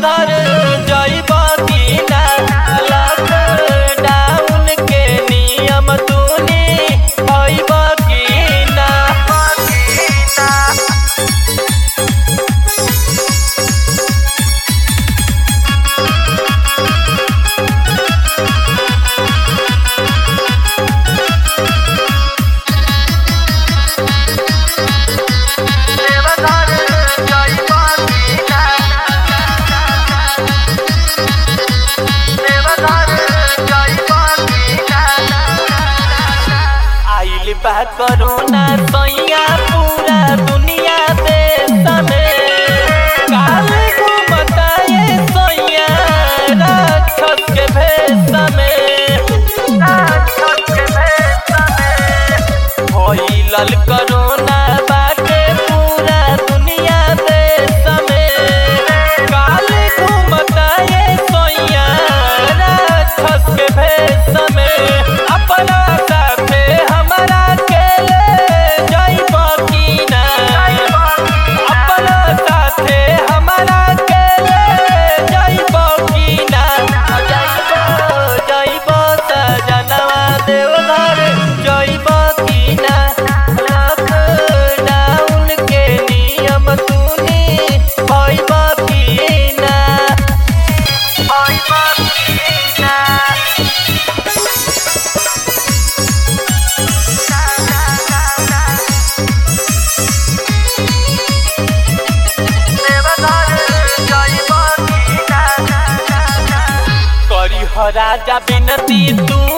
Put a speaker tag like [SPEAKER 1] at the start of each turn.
[SPEAKER 1] देवघर जइब की ना लॉकडाउन के नियम तूनी होइब की ना देवघर जइब की ना देवघर जइब की ना आइल बा कोरोना सैया पूरा दुनिया देश में काल घूमता ये सैया राक्षस के भेष में राक्षस के भेष में होइलल कोरोना बाटे पूरा दुनिया देश में काल घूमता ये सैया राक्षस के भेष में अपना साथे हमरा के ले जइब की ना अपना साथे हमरा के ले जइब की ना जइब जइब सजनवा देवघर जइब की ना लॉकडाउन के नियम तूनी होइब की ना होइब की ना करी हो राजा बिनती तू